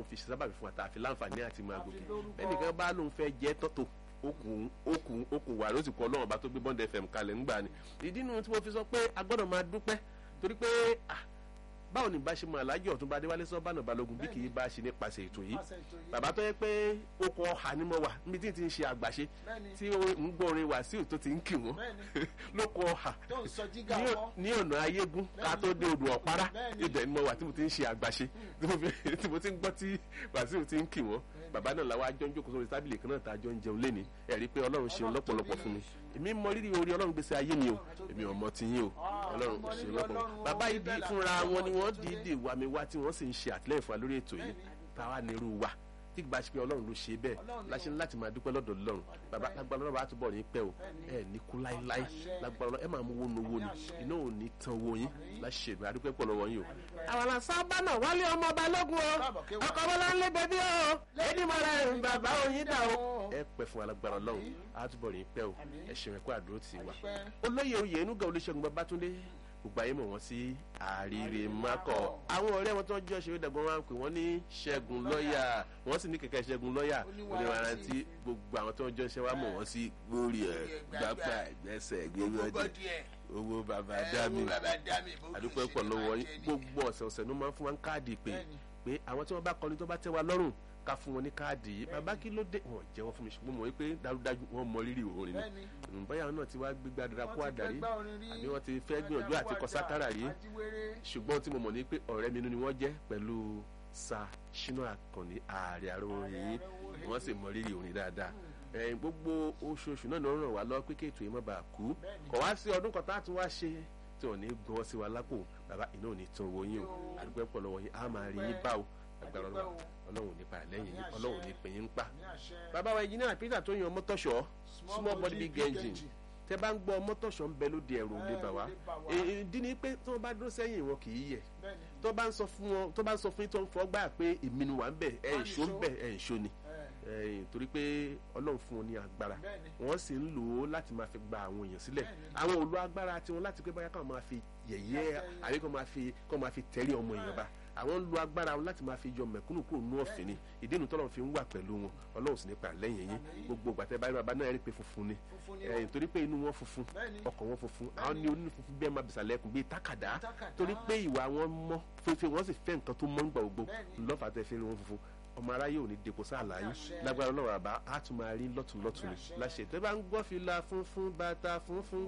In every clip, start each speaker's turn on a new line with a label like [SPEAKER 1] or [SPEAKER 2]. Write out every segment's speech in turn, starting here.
[SPEAKER 1] ọlọ́run fi ṣe sábàbí fún wa tá a fi láǹfààní àti máa gòkè ẹnìkan bá lóun fẹ́ jẹ́ tọ́tò okùn okùn okùn wà ló sì kọ́ ọlọ́run ọba tó gbé bọ́ndẹ̀ fm kalẹ̀ ńgbà ni ìdí nu tí mo fi sọ pé a gbọ́dọ̀ máa dúpẹ́ torí pé ah, báwo ni bá ṣe mọ alájọ ọ̀túnba adéwálé sọ́bànà balógun bí kì í bá ṣe nípasẹ̀ ètò yìí bàbá tó yẹ pé okùn ọ̀hà ni mo wà níbi tí n ti ń ṣe àgbàṣe tí ó ń gbọ́ orin wàsíù tó ti ń kì wọ́n lókun ọ̀hà
[SPEAKER 2] tó ń sọ jígà
[SPEAKER 1] ní-
[SPEAKER 2] wọn
[SPEAKER 1] ní ọ̀nà ayégún ká tó dé odò ọ̀pára
[SPEAKER 2] Bẹ́ẹ̀ni.
[SPEAKER 1] ibẹ̀ ni mo wà tí mo ti ń ṣe àgbàṣe tí mo fi- tí mo ti ń gbọ́ tí wàsíù ti ń kì wọ́n bàbá náà làwọn àjọ ń jókòó sórí tábìlì kan náà tá a jọ ń jẹun léni ẹ̀rí pé ọlọ́run ṣeun lọ́pọ̀lọpọ̀ fún mi èmi mọ rírì orí ọlọ́run gbèsè ayé mi o èmi ò mọ ti yín o ọlọ́run
[SPEAKER 2] mọ
[SPEAKER 1] ṣeun
[SPEAKER 2] rírì
[SPEAKER 1] lọ́pọ̀lọpọ̀
[SPEAKER 2] Ọlọ́run,
[SPEAKER 1] bàbá
[SPEAKER 2] ó
[SPEAKER 1] yìí
[SPEAKER 2] ní
[SPEAKER 1] di
[SPEAKER 2] bẹ́ẹ̀
[SPEAKER 1] fúnra
[SPEAKER 2] là-
[SPEAKER 1] wọn ni wọ́n dìídì wà mí wá tí wọ́n sì ń ṣe àtìlẹ́yìn fún wa lórí ètò yìí táwa ní irú wa tí gbà ṣe pé ọlọ́run ló ṣe bẹ́ẹ̀
[SPEAKER 2] Ọlọ́run
[SPEAKER 1] láṣẹ ní láti máa dúpẹ́ lọ́dọ̀ ọlọ́run bàbá lágbára ọlọ́run bá túbọ̀ ní pẹ́ o ẹ ní kú láíláí lágbára ọlọ́run ẹ máa mú owó nu owó ni iná ò ní tan owó yín láṣẹ ìgbà adúpẹ́ pọ̀ lọ́wọ́ yín o. àwọn àṣàbà náà wálé ọmọ balógun o
[SPEAKER 2] Káàbọ̀ kéwà.
[SPEAKER 1] ọkọ̀ bọ́lá ń lé bẹ́bí o lẹ́ni mọ́ra ẹ̀ bàbá oyin dà o. ẹ pẹ́ fún alágbára ọlọ́run á túbọ̀ ní pẹ́ o ẹ ṣeun ẹ̀kọ́ àdúró tì wá
[SPEAKER 2] Adúpẹ́.
[SPEAKER 1] olóyè oyè inúgà olùṣègùn babatunde gbogbo ayé mọ̀ wọ́n sí àríre makọ àwọn ọ̀rẹ́ wọn tó ń jọ ṣe dàgbọ́n wọn pè wọ́n ní ṣẹ́gun lọ́ọ̀yà wọ́n sì ní kẹ̀kẹ́ ṣẹ́gun lọ́ọ̀yà oníwàrántí gbogbo àwọn tó ń jọ ṣe wá mọ̀ wọ́n sí gbórí ẹ̀ gbápá ẹ̀gbẹ́sẹ̀ gbẹ́gbẹ́dì owó bàbá dámì àdúpẹ́ pọ̀ lọ́wọ́ yín gbogbo ọ̀sẹ̀ ọ̀sẹ̀ ló máa ń fún wa ń káàdì pé pé àwọn tí wọ́n bá kọrin tó bá tẹ́ wa lọ́rùn ká fún wọn ní káàdì yìí bàbá kí ló dé wọn jẹ́wọ́ fún mi ṣùgbọ́n mo rí pé dájúdájú wọn mọ rírì orin
[SPEAKER 2] Bẹ́ẹ̀ni.
[SPEAKER 1] ni báyà náà ti wá gbégbá dira kó
[SPEAKER 2] Wọ́n ti
[SPEAKER 1] àdàrí
[SPEAKER 2] fẹ́ gbá orin rí.
[SPEAKER 1] àbí wọ́n ti fẹ́ gbìyànjú àti kọ sákàrà rí
[SPEAKER 2] Ajíwèrè.
[SPEAKER 1] ṣùgbọ́n tí mo mọ̀ ní pé ọ̀rẹ́ mi inú ni wọ́n jẹ́ pẹ̀lú sa ṣínú àkànní ààrẹ àrò orin yìí wọ́n sì mọ rírì orin dáadáa ẹ̀yìn gbogbo oṣooṣù náà ló ràn wá lọ pé kéètò yìí má bàa kú kọ̀ wá sí ọdún kan tá a tún wá ṣe tí ò ní gbọ́n sí wa lápò bàbá iná ò ní tan owó yín o àdúgbò pọ̀ lọ́wọ́ yín á máa rí yín bá o agbára Ọlọ́run Ọlọ́run ò ní pa lẹ́yìn yín Ọlọ́run ò ní pè yín pa
[SPEAKER 2] Ní àṣẹ.
[SPEAKER 1] bàbá wa engineer Peter tó yan mọ́tọ́ṣọ́ small body big engine tẹ bá ń gbọ́ mọ́tọ́ṣọ́ ń bẹ lóde ẹ̀rù òde bà wá ìdí ni pé tí wọ́n bá dúró sẹ́yìn wọn kì í yẹ̀
[SPEAKER 2] Bẹ́ẹ̀ni.
[SPEAKER 1] tó bá ń sọ fún wọn tó bá ń sọ fún yín tó ń fọ́ gbà pé èmi ni wà ń bẹ̀ ẹ̀
[SPEAKER 2] Wọ́n
[SPEAKER 1] ìṣó ń
[SPEAKER 2] nìṣó.
[SPEAKER 1] bẹ̀ ẹ̀ ìṣó ni
[SPEAKER 2] Ẹ,
[SPEAKER 1] ẹ̀yìn torí pé Ọlọ́run fún wọn ní agbára
[SPEAKER 2] Bẹ́ẹ̀ni.
[SPEAKER 1] wọ́n sì ń lò ó láti máa fi gba àwọn èèyàn sílẹ̀
[SPEAKER 2] Bẹ́ẹ̀ni.
[SPEAKER 1] àwọn ò lo agbára tiwọn láti pé báyà káwọn máa fi yẹ̀yẹ́ àbí kó máa fi kó máa fi tẹ̀lé ọmọ èèyàn bá àwọn ń lo agbára wọn láti máa fi yọ mẹ̀kúnnù kúrò nú ọ̀fìn ni ìdí inú tọ́lọ́ fi ń wà pẹ̀lú wọn Ọlọ́run sì nípa lẹ́yìn yín gbogbo gbàtẹ́ báyìí bàbá náà rí pé funfun ni
[SPEAKER 2] Funfun ni
[SPEAKER 1] ẹ̀yìn torí pé inú wọn funfun
[SPEAKER 2] Bẹ́ẹ̀ni.
[SPEAKER 1] ọkàn wọn funfun àwọn ní onínú funfun bẹ́ẹ̀ máa bìsàlẹ̀ ẹkùn bíi tákàdá
[SPEAKER 2] Tákàdá.
[SPEAKER 1] torí pé ìwà wọn mọ́ fífi wọn sì fẹ́ nǹkan tó mọ́ nígbà gbogbo
[SPEAKER 2] Bẹ́ẹ̀ni.
[SPEAKER 1] lọ́fà tẹ́ fi rí wọn funfun ọmọ aráyé ò ní depo sáàlà yín
[SPEAKER 2] Àṣẹ.
[SPEAKER 1] lágbára ọlọ́run àbá á tún máa rí lọ́tùnlọ́tùn ni
[SPEAKER 2] Àṣẹ.
[SPEAKER 1] láṣẹ tẹ́ bá ń gbọ́ fìlà funfun bàtà funfun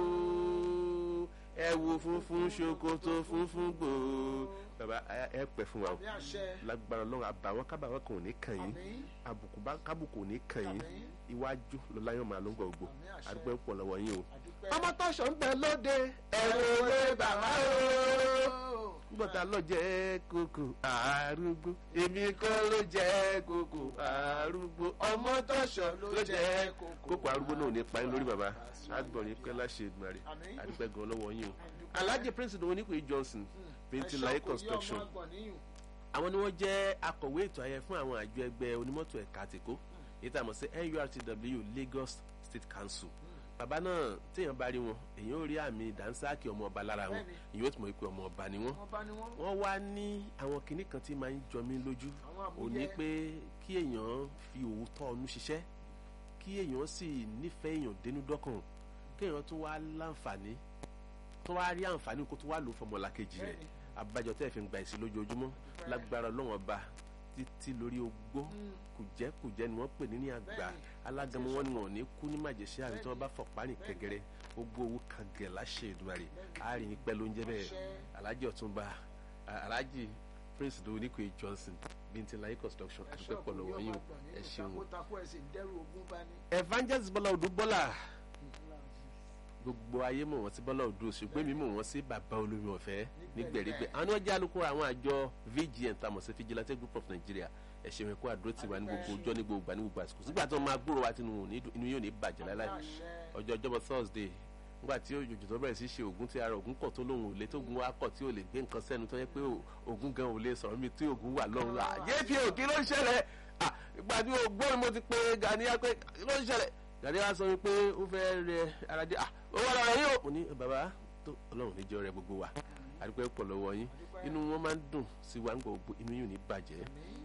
[SPEAKER 1] gbòó ẹ̀wù funfun ṣòkòtò funfun gbòó bàbá ẹ- ẹ pẹ́ fún wa o
[SPEAKER 2] Ní àṣẹ.
[SPEAKER 1] lágbára ọlọ́run àbàwọn kábàwọn kan ò ní kàn yín
[SPEAKER 2] Àmín.
[SPEAKER 1] àbùkù bá kábùkù ò ní kàn yín
[SPEAKER 2] Àmín.
[SPEAKER 1] iwájú lọ́láyọ̀ máa ló ń gbọ̀ gbò
[SPEAKER 2] Àmín àṣẹ.
[SPEAKER 1] àdúgbò ń pọ̀ lọ́wọ́ yín o.
[SPEAKER 2] Adúpẹ́.
[SPEAKER 1] ọmọ tọ́ṣọ̀ ń bẹ lóde ẹ̀rù òwe bàbá o. gbọ́dọ̀ lọ jẹ́ kókò arúgbó èmi kọ́ ló jẹ́ kókò arúgbó ọmọ tọ́ṣọ̀ ló jẹ́ kókò arúgbó náà ò ní pa yín lórí bàbá àgbọ̀nrín pẹ́ láṣẹ ìdùnnàrè
[SPEAKER 2] Àmín.
[SPEAKER 1] àdúgbò gan lọ́wọ́ yín o.
[SPEAKER 2] Adúpẹ́.
[SPEAKER 1] alhaji prince dòwò nípò johnson bíntín láyé construction àwọn ni wọ́n jẹ́ akọ̀wé ètò ayẹyẹ fún àwọn àjọ ẹgbẹ́ onímọ́tò ẹ̀ka àtìkó èyí tá a mọ̀ sí nurtw lagos state council bàbá náà téèyàn bá rí wọn èyàn ò rí àmì dànsáàkì ọmọ ọba lára wọn èyàn ó tún mọ̀ pé ọmọ ọba ni wọ́n
[SPEAKER 2] Wọ́n bá ní wọ́n.
[SPEAKER 1] wọ́n wá ní àwọn kinní kan tí máa ń jọ mí lójú
[SPEAKER 2] Àwọn àmúyẹ.
[SPEAKER 1] ò ní pé kí èèyàn fi òótọ́ ọnú ṣiṣẹ́ kí èèyàn sì nífẹ̀ẹ́ èèyàn dénú dọ́kàn kí èèyàn tó wá láǹfààní tó wá rí àǹfààní kó tó wá lò fọmọlàkejì rẹ̀
[SPEAKER 2] Bẹ́ẹ̀ni.
[SPEAKER 1] abájọ tẹ́ ẹ̀ fi ń gba ìsìn lójoojúmọ́ lágbára ọlọ́wọ́n ọba títí lórí ogbó kùjẹ́kùjẹ́ ni wọ́n pè ní ní àgbà
[SPEAKER 2] Bẹ́ẹ̀ni.
[SPEAKER 1] alágẹmọ wọn ni wọn ò ní kú ní màjèṣẹ́ àbí tí wọ́n bá fọ̀pá ní kẹgẹrẹ ogbó owó kan gẹ̀ láṣẹ Èdùmàrè àárín pẹ́ ló ń jẹ́ bẹ́ẹ̀ alájì ọ̀túnba alájì prince doníkùn johnson bíntín láyé construction àdúpẹ́ pọ̀ lọ́wọ́ yín o ẹ ṣeun o.
[SPEAKER 2] Takó ẹsẹ̀ dẹ́rù ogún bá ní.
[SPEAKER 1] evangelist bọ́lá odù bọ́lá gbogbo ayé mọ̀ wọ́n sí bọ́lá odù ṣùgbọ́n èmi mọ̀ wọ́n sí bàbá olómi ọ̀fẹ́ nígbèrígbè àwọn ni wọ́n jẹ́ alukoro àwọn àjọ vgn tamọ̀ sí vigilante group of nigeria ẹ ṣeun ẹ̀kọ́ àdúró tiwa ní gbogbo ọjọ́ ní gbogbo ìgbà ní gbogbo àsìkò sígbà tí wọ́n máa gbúrò wa tinú inú yóò ní bàjẹ́ láíláí ọjọ́ ọjọ́bọ̀ thursday nígbà tí òjòjò tó bẹ̀rẹ̀ sí ṣe ògùn tí ara ògùn kọ̀ tó lóhùn òlé tó gun wa kọ̀ tí ò lè gbé nǹkan sẹ́nu tó yẹ pé ògùn gan ò lè sọ̀rọ̀ mi tí ògùn wà lọ́run à yéèfì òkè ló ń ṣẹlẹ̀ à ìgbà tí ògbóni mo ti pe Gani pé ló ń ṣẹlẹ̀ Gani sọ wípé ó fẹ́ rẹ ara dé à ó wà lọ́rọ̀ yìí ò ní bàbá tó ọlọ́run níjọ́ rẹ gbogbo wa àdúpẹ́ pọ̀ lọ́wọ́ yín inú wọn máa ń dùn sí wa ń gbọ́ inú yìí ò ní bàjẹ́